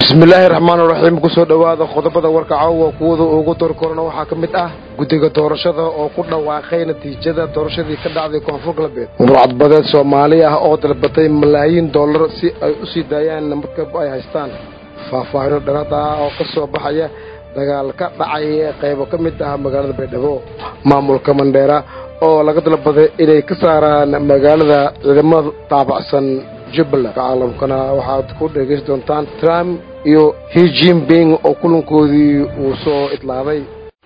bismillaahi raxmaan raxiim kusoo dhowaada qodobada warka caawa kuwada ugu doorkorona waxaa ka mid ah guddiga doorashada oo ku dhawaaqay natiijada doorashadii ka dhacday koonfur galbeed murcadbadeed soomaali ah oo dalbatay malaayiin dollar si ay u sii daayaan markab ay haystaan faahfaahino dhalada ah oo ka soo baxaya dagaal ka dhacay ee qaybo ka mid ah magaalada baydhabo maamulka mandheera oo laga dalbaday inay ka saaraan magaalada ciidamada taabacsan jubbaland caalamkana waxaad ku dhegaysan doontaan trump iyo hi jinping oo kulankoodii uu soo idlaaday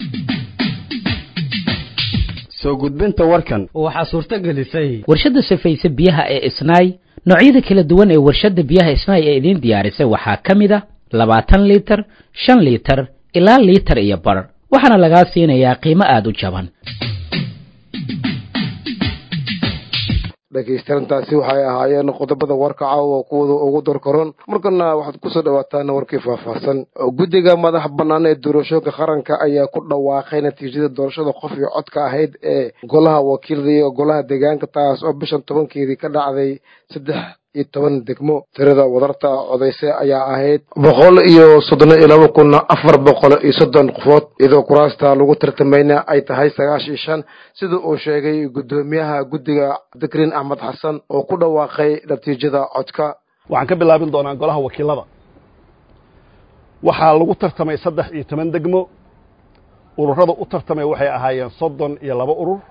soo gudbinta warkan waxaa suurto gelisay warshadda safayse biyaha ee isnaay noocyada kala duwan ee warshadda biyaha isnaay ee idiin diyaarisay waxaa ka mid a labaatan liitar shan liitar ilaa liitar iyo bar waxaana lagaa siinayaa qiimo aada u jaban dhegaystayaantaasi waxay ahaayeen qodobada warka caawa kuwada ugu dorkoron markana waxaad kusoo dhawaataan warkii faahfaahsan guddiga madax bannaan ee doorashooyinka qaranka ayaa ku dhawaaqay natiijada doorashada qof iyo codka ahayd ee golaha wakiilada iyo golaha deegaanka taas oo bishan tobankeedii ka dhacday saddex iyo toban degmo tirada wadarta codayse ayaa ahayd boqol iyo soddon iyo laba kun afar boqol iyo soddon qofood iyadoo kuraasta lagu tartamayna ay tahay sagaashan iyo shan sida uu sheegay guddoomiyaha guddiga dikrin axmed xasan oo ku dhawaaqay natiijada codka waxaan ka bilaabin doonaa golaha wakiilada waxaa lagu tartamay saddex iyo toban degmo ururada u tartamay waxay ahaayeen soddon iyo laba urur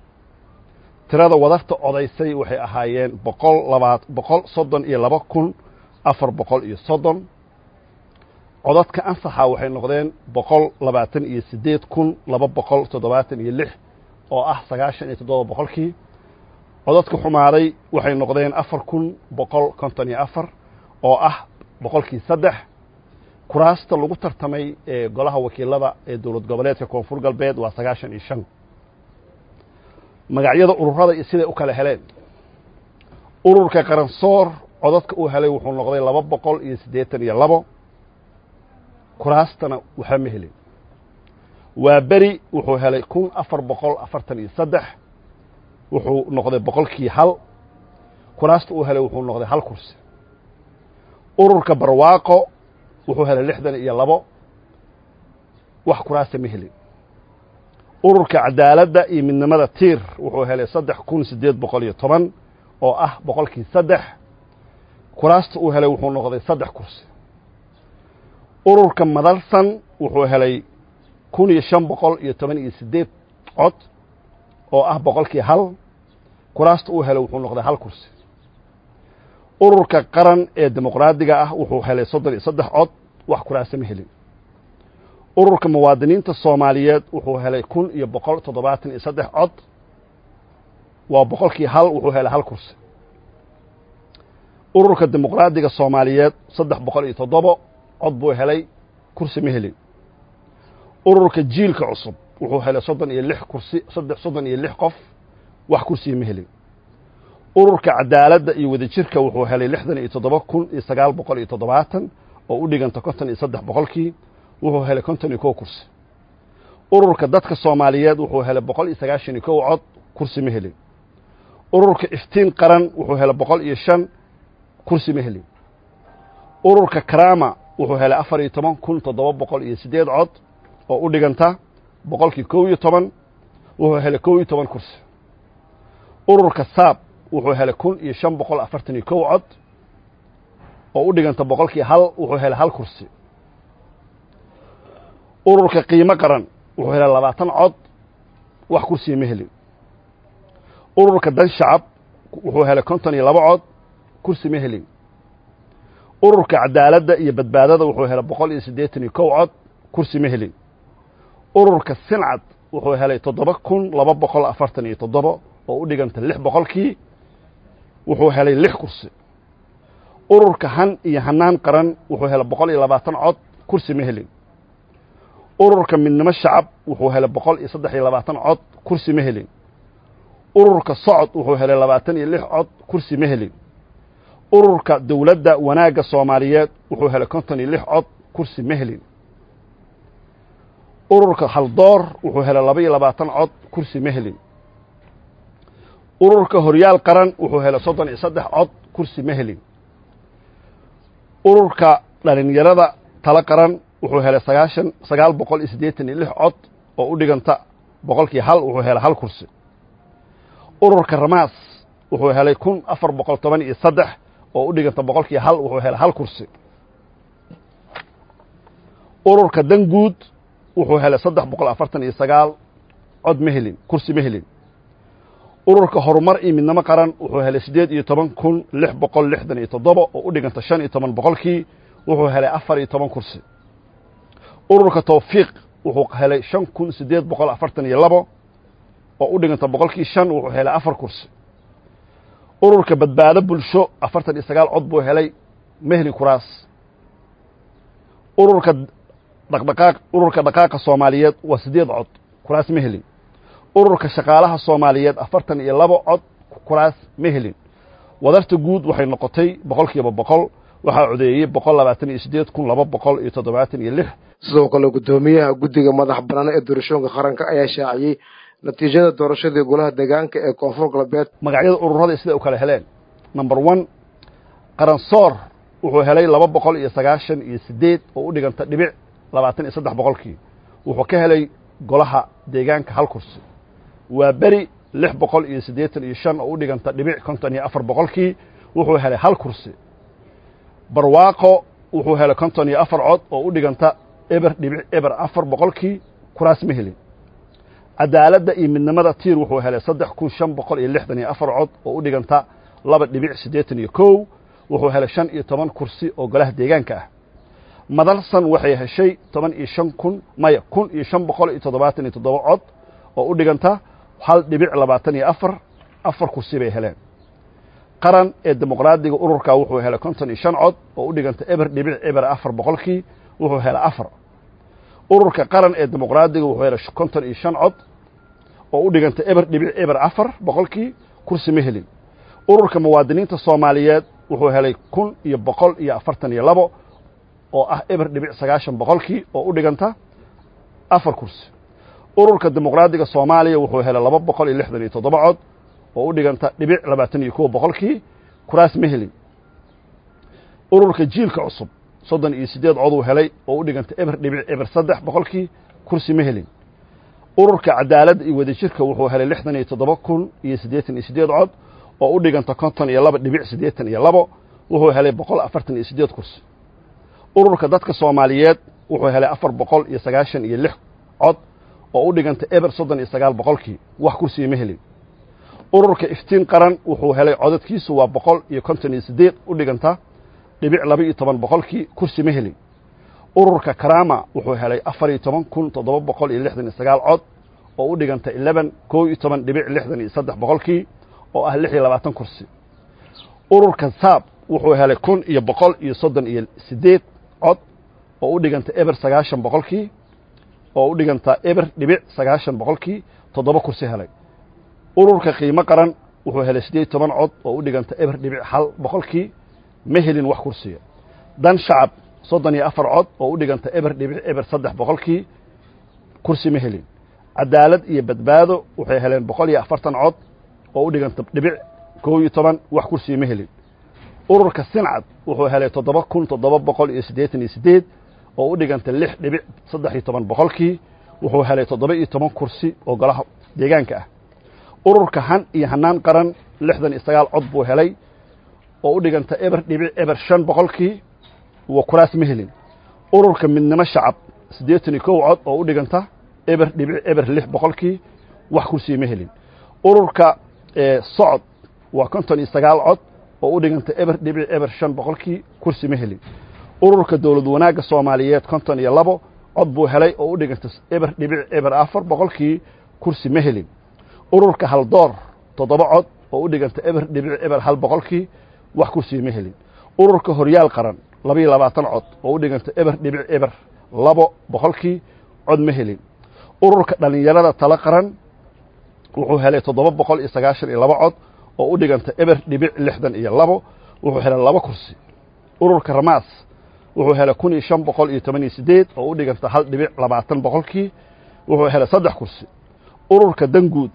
tirada wadarta codaysay waxay ahaayeen boqol labaad boqol soddon iyo laba kun afar boqol iyo soddon codadka ansaxa waxay noqdeen boqol labaatan iyo siddeed kun laba boqol toddobaatan iyo lix oo ah sagaashan iyo toddoba boqolkii codadka xumaaday waxay noqdeen afar kun boqol konton iyo afar oo ah boqolkii saddex kuraasta lagu tartamay ee golaha wakiilada ee dowlad goboleedka koonfur galbeed waa sagaashan iyo shan magacyada ururada iyo siday u kala heleen ururka qaransoor codadka uu helay wuxuu noqday laba boqol iyo siddeetan iyo labo kuraastana waxba ma helin waa beri wuxuu helay kun afar boqol afartan iyo saddex wuxuu noqday boqolkii hal kuraasta uu helay wuxuu noqday hal kursi ururka barwaaqo wuxuu helay lixdan iyo labo wax kuraasta ma helin ururka cadaaladda iyo midnimada tiir wuxuu helay saddex kun siddeed boqol iyo toban oo ah boqolkii saddex kuraasta uu helay wuxuu noqday saddex kursi ururka madalsan wuxuu helay kun iyo shan boqol iyo toban iyo siddeed cod oo ah boqolkii hal kuraasta uu helay wuxuu noqday hal kursi ururka qaran ee dimuqraadiga ah wuxuu helay soddon iyo saddex cod wax kuraasta ma helin ururka muwaadiniinta soomaaliyeed wuxuu helay kun iyo boqol toddobaatan iyo saddex cod waa boqolkii hal wuxuu helay hal kursi ururka dimuqraadiga soomaaliyeed saddex boqol iyo toddobo cod buu helay kursi ma helin ururka jiilka cusub wuxuu helay soddon iyo lix kursi saddex soddon iyo lix qof wax kursiga ma helin ururka cadaaladda iyo wadajirka wuxuu helay lixdan iyo toddoba kun iyo sagaal boqol iyo toddobaatan oo u dhiganta konton iyo saddex boqolkii wuxuu helay konton iyo kow kursi ururka dadka soomaaliyeed wuxuu helay boqol iyo sagaashan iyo kow cod kursi ma helin ururka iftiin qaran wuxuu helay boqol iyo shan kursi ma helin ururka karama wuxuu helay afar iyo toban kun toddoba boqol iyo siddeed cod oo u dhiganta boqolkii kow iyo toban wuxuu helay kow iyo toban kursi ururka saab wuxuu helay kun iyo shan boqol afartan iyo kow cod oo u dhiganta boqolkii hal wuxuu helay hal kursi ururka qiimo qaran wuxuu helay labaatan cod wax kursiga ma helin ururka dan shacab wuxuu helay konton iyo laba cod kursi ma helin ururka cadaaladda iyo badbaadada wuxuu helay boqol iyo siddeetan iyo kow cod kursi ma helin ururka sincad wuxuu helay toddoba kun laba boqol afartan iyo toddoba oo u dhiganta lix boqolkii wuxuu helay lix kursi ururka han iyo hanaan qaran wuxuu helay boqol iyo labaatan cod kursi ma helin ururka midnimo shacab wuxuu helay boqol iyo saddex iyo labaatan cod kursi ma helin ururka socod wuxuu helay labaatan iyo lix cod kursi ma helin ururka dowladda wanaagga soomaaliyeed wuxuu helay konton iyo lix cod kursi ma helin ururka haldoor wuxuu helay laba iyo labaatan cod kursi ma helin ururka horyaal qaran wuxuu helay soddon iyo saddex cod kursi ma helin ururka dhalinyarada talo qaran wuxuu helay sagaashan sagaal boqol iyo siddeetan iyo lix cod oo u dhiganta boqolkii hal wuxuu helay hal kursi ururka ramaas wuxuu helay kun afar boqol toban iyo saddex oo u dhiganta boqolkii hal wuxuu helay hal kursi ururka danguud wuxuu helay saddex boqol afartan iyo sagaal cod ma helin kursi ma helin ururka horumar iyo midnimo qaran wuxuu helay siddeed iyo toban kun lix boqol lixdan iyo toddoba oo u dhiganta shan iyo toban boqolkii wuxuu helay afar iyo toban kursi ururka tawfiiq wuxuu helay shan kun siddeed boqol afartan iyo labo oo u dhiganta boqolkii shan wuxuu helay afar kursi ururka badbaado bulsho afartan iyo sagaal cod buu helay ma helin kuraas ururka dhaqdhaqaaq ururka dhaqaaqa soomaaliyeed waa siddeed cod kuraas ma helin ururka shaqaalaha soomaaliyeed afartan iyo labo cod kuraas ma helin wadarta guud waxay noqotay boqol kiiba boqol waxaa codeeyey boqol labaatan iyo siddeed kun laba boqol iyo toddobaatan iyo lix sidoo kale guddoomiyaha guddiga madax bannaan ee doorashooyinka qaranka ayaa shaaciyey natiijada doorashadii golaha deegaanka ee koonfur galbeed magacyada ururada siday u kala heleen number one qaransoor wuxuu helay laba boqol iyo sagaashan iyo siddeed oo u dhiganta dhibic labaatan iyo saddex boqolkii wuxuu ka helay golaha deegaanka hal kursi waa beri lix boqol iyo siddeetan iyo shan oo u dhiganta dhibic konton iyo afar boqolkii wuxuu helay hal kursi barwaaqo wuxuu helay konton iyo afar cod oo u dhiganta eber dhibic eber afar boqolkii kuraas ma helin cadaaladda iyo midnimada tiir wuxuu helay saddex kun shan boqol iyo lixdan iyo afar cod oo u dhiganta laba dhibic siddeetan iyo kow wuxuu helay shan iyo toban kursi oo golaha deegaanka ah madalsan waxay heshay toban iyo shan kun maya kun iyo shan boqol iyo toddobaatan iyo toddoba cod oo u dhiganta hal dhibic labaatan iyo afar afar kursi bay heleen qaran ee dimuqraadiga ururka wuxuu helay konton iyo shan cod oo u dhiganta eber dhibic eber afar boqolkii wuxuu helay afar ururka qaran ee dimuqraadiga wuxuu helay konton iyo shan cod oo u dhiganta eber dhibic eber afar boqolkii kursi ma helin ururka muwaadiniinta soomaaliyeed wuxuu helay kun iyo boqol iyo afartan iyo labo oo ah eber dhibic sagaashan boqolkii oo u dhiganta afar kursi ururka dimuqraadiga soomaaliya wuxuu helay laba boqol iyo lixdan iyo toddoba cod oo u dhiganta dhibic labaatan iyo kow boqolkii kuraas ma helin ururka jiilka cusub soddon iyo siddeed coduu helay oo u dhiganta eber dhibic eber saddex boqolkii kursi ma helin ururka cadaaladda iyo wadajirka wuxuu helay lixdan iyo toddoba kun iyo siddeetan iyo siddeed cod oo u dhiganta konton iyo laba dhibic siddeetan iyo labo wuxuu helay boqol afartan iyo siddeed kursi ururka dadka soomaaliyeed wuxuu helay afar boqol iyo sagaashan iyo lix cod oo u dhiganta eber soddon iyo sagaal boqolkii wax kursiga ma helin ururka iftiin qaran wuxuu helay codadkiisu waa boqol iyo konton iyo siddeed u dhiganta dhibic laba iyo toban boqolkii kursi ma helin ururka karama wuxuu helay afar iyo toban kun toddoba boqol iyo lixdan iyo sagaal cod oo u dhiganta eleban kow iyo toban dhibic lixdan iyo saddex boqolkii oo ah lix iyo labaatan kursi ururka saab wuxuu helay kun iyo boqol iyo soddon iyo siddeed cod oo u dhiganta eber sagaashan boqolkii oo u dhiganta eber dhibic sagaashan boqolkii toddoba kursi helay ururka qiimo qaran wuxuu helay siddeed iyo toban cod oo u dhiganta eber dhibic hal boqolkii ma helin wax kursiga dan shacab soddon iyo afar cod oo u dhiganta eber dhibic eber saddex boqolkii kursi ma helin cadaalad iyo badbaado waxay heleen boqol iyo afartan cod oo u dhiganta dhibic kow iyo toban wax kursiga ma helin ururka sincad wuxuu helay toddoba kun toddoba boqol iyo siddeetan iyo siddeed oo u dhiganta lix dhibic saddex iyo toban boqolkii wuxuu helay toddoba iyo toban kursi oo golaha deegaanka ah ururka han iyo hanaan qaran lixdan iyo sagaal cod buu helay oo u dhiganta eber dhibic eber shan boqolkii wa kuraas ma helin ururka midnimo shacab siddeetan iyo kow cod oo u dhiganta eber dhibic eber lix boqolkii wax kursiga ma helin ururka socod waa konton iyo sagaal cod oo u dhiganta eber dhibic eber shan boqolkii kursi ma helin ururka dowlad wanaagga soomaaliyeed konton iyo labo cod buu helay oo u dhiganta eber dhibic eber afar boqolkii kursi ma helin ururka haldoor toddoba cod oo u dhiganta eber dhibic eber hal boqolkii wax kursiga ma helin ururka horyaal qaran laba iyo labaatan cod oo u dhiganta eber dhibic eber labo boqolkii cod ma helin ururka dhallinyarada talo qaran wuxuu helay toddoba boqol iyo sagaashan iyo laba cod oo u dhiganta eber dhibic lixdan iyo labo wuxuu helay laba kursi ururka ramaas wuxuu helay kun iyo shan boqol iyo toban iyo siddeed oo u dhiganta hal dhibic labaatan boqolkii wuxuu helay saddex kursi ururka danguud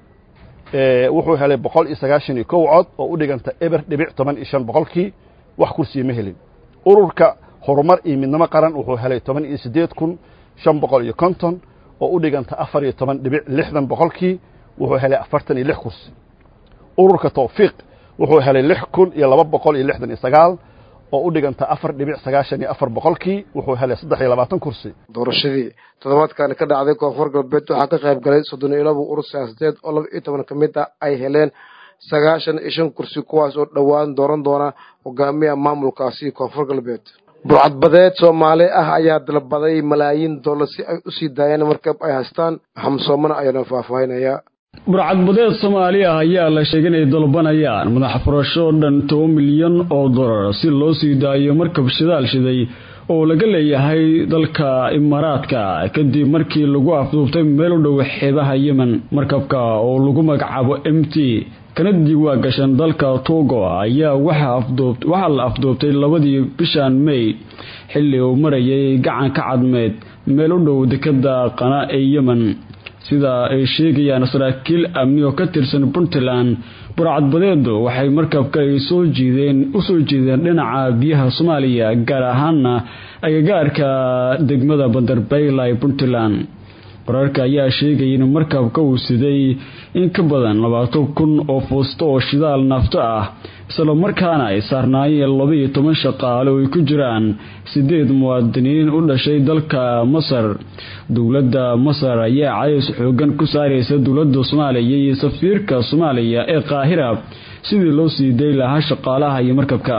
wuxuu helay boqol iyo sagaashan iyo kow cod oo u dhiganta eber dhibic toban iyo shan boqolkii wax kursiga ma helin ururka horumar iyo midnimo qaran wuxuu helay toban iyo siddeed kun shan boqol iyo konton oo u dhiganta afar iyo toban dhibic lixdan boqolkii wuxuu helay afartan iyo lix kursi ururka tawfiiq wuxuu helay lix kun iyo laba boqol iyo lixdan iyo sagaal oo u dhiganta afar dhibic sagaashan iyo afar boqolkii wuxuu helay saddex iyo labaatan kursi doorashadii toddobaadkan ka dhacday koonfur galbeed waxaa ka qayb galay soddon iyo laba urur siyaasadeed oo laba iyo toban ka mid ah ay heleen sagaashan iyo shan kursi kuwaas oo dhowaan dooran doona hogaamiya maamulkaasi koonfur galbeed burcadbadeed soomaali ah ayaa dalbaday malaayiin dollar si ay u sii daayaan markab ay haystaan maxamed soomana ayaana faahfaahinaya burcadbadeed soomaali ah ayaa la sheegay inay dalbanayaan madax furasho dhan toban milyan oo dollar si loo sii daayo markab shidaal shiday oo laga leeyahay dalka imaaraadka kadib markii lagu afduubtay meel u dhow xeebaha yemen markabka oo lagu magacaabo m t kana diiwaa gashan dalka togo ayaa waxaa la afduubtay labadii bishan may xilli uu marayay gacanka cadmeed meel u dhow dekada qana ee yemen sida ay sheegayaan saraakiil amni oo ka tirsan puntland burcadbadeedu waxay markabka ay soo jiideen usoo jiideen dhinaca biyaha soomaaliya gaar ahaana agagaarka degmada bandarbayla ee puntland wararka ayaa sheegaya in markabka uu siday in ka badan labaatan kun oo fuusto oo shidaal naafto ah isla markaana ay saarnaayeen labaiyo toban shaqaale oo ay ku jiraan sideed muwaadiniin u dhashay dalka masar dowladda masar ayaa cadays xoogan ku saaraysa dowladda soomaaliya iyo safiirka soomaaliya ee qaahira sidii loo sii day lahaa shaqaalaha iyo markabka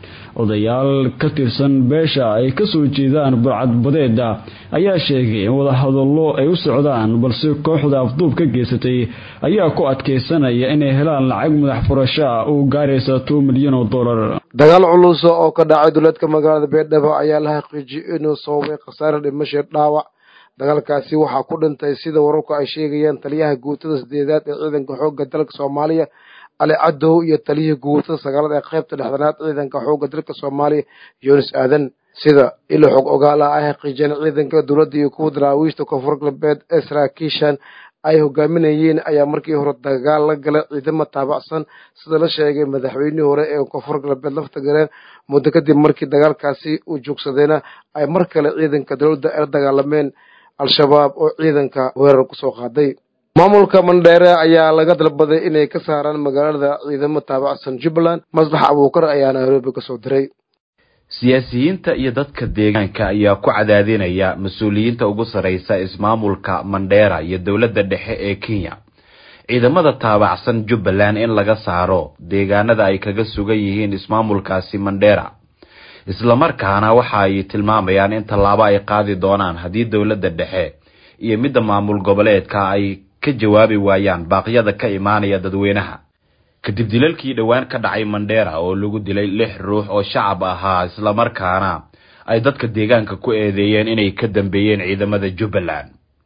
odayaal ka tirsan beesha ay kasoo jeedaan burcadbadeeda ayaa sheegay in wadahadallo ay u socdaan balse kooxda afduub ka geysatay ayaa ku adkaysanaya inay helaan lacag madax furasho ah oo gaaraysa toban milyan oo dollar dagaal culusa oo ka dhacay duleedka magaalada beedhabo ayaa la xaqiijiyey inuu sababay khasaare dhimasho dhaawac dagaalkaasi waxaa ku dhintay sida wararku ay sheegayaan taliyaha guutada sideedaad ee ciidanka xoogga dalka soomaaliya ali cadow iyo taliyihii guutada sagaalada ee qaybta dhexdanaad ciidanka xoogga dalka soomaaliya yunis aadan sida ilo xog ogaala ay xaqiijiyeen ciidanka dowladda iyo kuwa daraawiishta koonfur galbeed ee saraakiishan ay hogaaminayeen ayaa markii hore dagaal la galay ciidamo taabacsan sida la sheegay madaxweynihii hore ee koonfur galbeed lafta galeen muddo kadib markii dagaalkaasi uu joogsadayna ay mar kale ciidanka dowladda ay la dagaalameen al-shabaab oo ciidanka weerar kusoo qaaday maamulka mandheere ayaa laga dalbaday inay ka saaraan magaalada ciidamo taabacsan jubbaland maslax abuukar ayaa nairobi kasoo diray siyaasiyiinta iyo dadka deegaanka ayaa ku cadaadinaya mas-uuliyiinta ugu sarreysa ismaamulka mandheera iyo dowladda dhexe ee kenya ciidamada taabacsan jubbaland in laga saaro deegaanada ay kaga sugan yihiin ismaamulkaasi mandheera islamarkaana waxa ay tilmaamayaan in tallaabo ay qaadi doonaan haddii dowladda dhexe iyo midda maamul goboleedka ay ka jawaabi waayaan baaqyada ka imaanaya dadweynaha kadib dilalkii dhowaan ka dhacay mandheera oo lagu dilay lix ruux oo shacab ahaa islamarkaana ay dadka deegaanka ku eedeeyeen inay ka dambeeyeen ciidamada jubbaland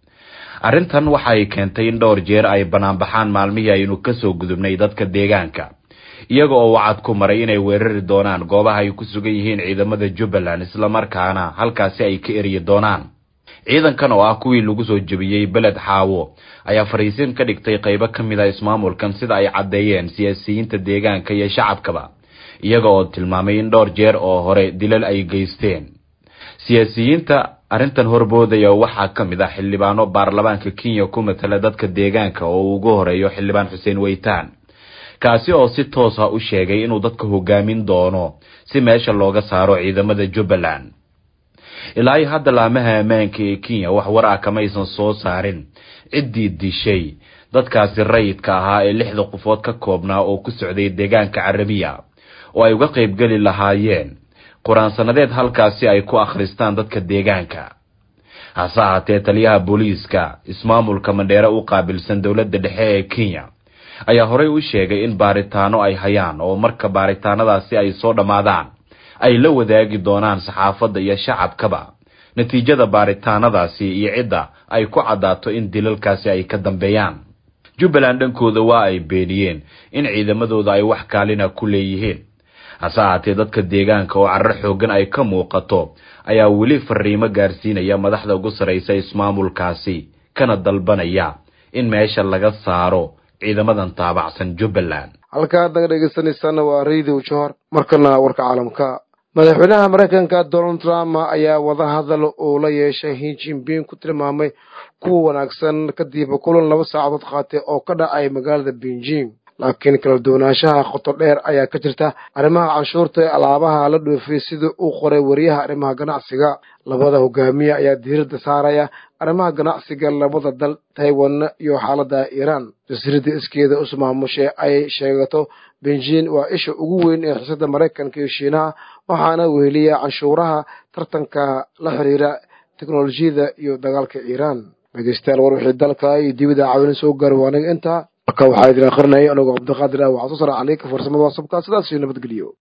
arrintan waxay keentay in dhowr jeer ay banaanbaxaan maalmihii aynu kasoo gudubnay dadka deegaanka iyaga oo wacad ku maray inay weerari doonaan goobaha ay ku sugan yihiin ciidamada jubbaland islamarkaana halkaasi ay ka eryi doonaan ciidankan oo ah kuwii lagu soo jebiyey beled xaawo ayaa fariisin ka dhigtay qaybo ka mid a ismaamulkan sida ay caddeeyeen siyaasiyiinta deegaanka iyo shacabkaba iyaga oo tilmaamay in dhowr jeer oo hore dilal ay geysteen siyaasiyiinta arrintan horboodaya waxaa ka mid ah xildhibaano baarlamaanka kenya ku matala dadka deegaanka oo uu ugu horeeyo xildhibaan xuseen weytaan kaasi oo si toos ah u sheegay inuu dadka hogaamin doono si meesha looga saaro ciidamada jubbaland ilaa iyo hadda laamaha ammaanka ee kenya wax war ah kamaysan soo saarin ciddii dishay dadkaasi rayidka ahaa ee lixda qofood ka koobnaa oo ku socday deegaanka carabiya oo ay uga qaybgeli lahaayeen qur-aansanadeed halkaasi ay ku akhristaan dadka deegaanka hase ahaatee taliyaha booliiska ismaamulka mandheere u qaabilsan dowladda dhexe ee kenya ayaa horey u sheegay in baaritaano ay hayaan oo marka baaritaanadaasi ay soo dhammaadaan ay la wadaagi doonaan saxaafadda iyo shacabkaba natiijada baaritaanadaasi iyo cidda ay ku caddaato in dilalkaasi ay ka dambeeyaan jubbaland dhankooda waa ay beeniyeen in ciidamadooda ay wax kaalina ku leeyihiin hase ahaatee dadka deegaanka oo carar xoogan ay ka muuqato ayaa weli fariimo gaarsiinaya madaxda ugu sarraysa ismaamulkaasi kana dalbanaya in meesha laga saaro ciidamadan taabacsan jubbaland halkaa haddaga dhegeysanaysaana waa radio johor markana warka caalamka madaxweynaha maraykanka donald trump ayaa wadahadal uu la yeeshay hin jinbing ku tilmaamay kuwa wanaagsan kadib kulan laba saacadood qaatay oo ka dhacay magaalada beijing laakiin kala duwanaanshaha qoto dheer ayaa ka jirta arrimaha canshuurta ee alaabaha la dhoofiyey sida uu qoray wariyaha arrimaha ganacsiga labada hogaamiye ayaa diiradda saaraya arrimaha ganacsiga labada dal taiwan iyo xaaladda iiraan jasiiradda iskeeda usmaamushe ay sheegato beijing waa isha ugu weyn ee xiisada maraykanka iyo shiinaha waxaana weheliya canshuuraha tartanka la xiriira teknolojiyada iyo dagaalka iiraan dhegeystayaal war wixii dalka iyo dibida caawina soo gaari waa aniga intaa marka waxaa idin akhrinaya anigoo cabdiqaadir ah waxaa soo sara caleyka farsamada waasabka sidaas iyo nabadgeliyo